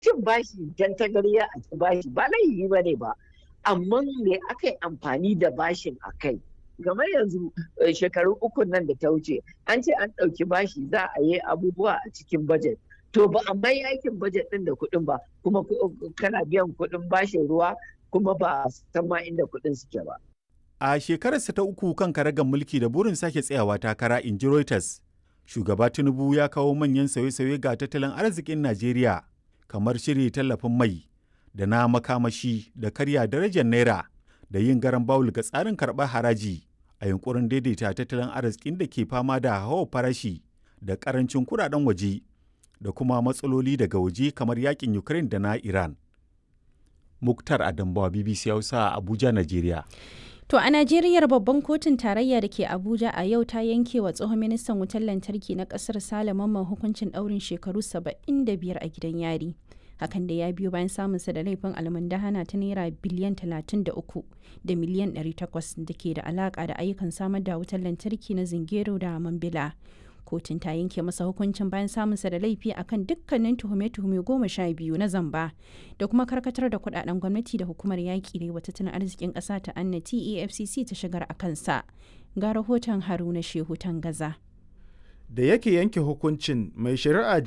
cin bashi dan tagariya a ci bashi ba laifi ba ne ba amma me aka yi amfani da bashin a kai game yanzu shekaru uku nan da ta wuce an ce an ɗauki bashi za a yi abubuwa a cikin bajet to ba a mai aikin bajet ɗin da kuɗin ba kuma kana biyan kuɗin bashin ruwa kuma ba san ma inda kuɗin suke ba. A shekararsa ta uku kan karagar mulki da burin sake tsayawa takara in ji Reuters, shugaba Tinubu ya kawo manyan sauye-sauye ga tattalin arzikin Najeriya kamar shiri tallafin mai da na makamashi da karya darajar naira da yin garan bawul ga tsarin karɓar haraji a yunkurin daidaita tattalin arzikin da ke fama da hawa farashi da karancin kudaden waje da kuma matsaloli daga waje kamar yakin Ukraine da na Iran. Muktar Adambawa BBC Hausa Abuja, Najeriya. To a Najeriya babban kotun tarayya da ke Abuja a yau ta yanke wa tsohon ministan wutar lantarki na kasar Sale Mamman hukuncin ɗaurin shekaru 75 a gidan yari. Hakan da ya biyo bayan samunsa da laifin almundahana ta naira biliyan 33 da miliyan 800 da ke da alaka da ayyukan samar da wutar lantarki na Zingero da Mambila. kotun ta yanke masa hukuncin bayan samunsa da laifi akan dukkanin tuhume-tuhume goma sha biyu na zamba da kuma karkatar da kudaden gwamnati da hukumar yaƙi da wa tattalin arzikin ƙasa ta annati efcc ta shigar a kansa ga rahoton haruna shehu gaza. da yake yanke hukuncin mai shari'a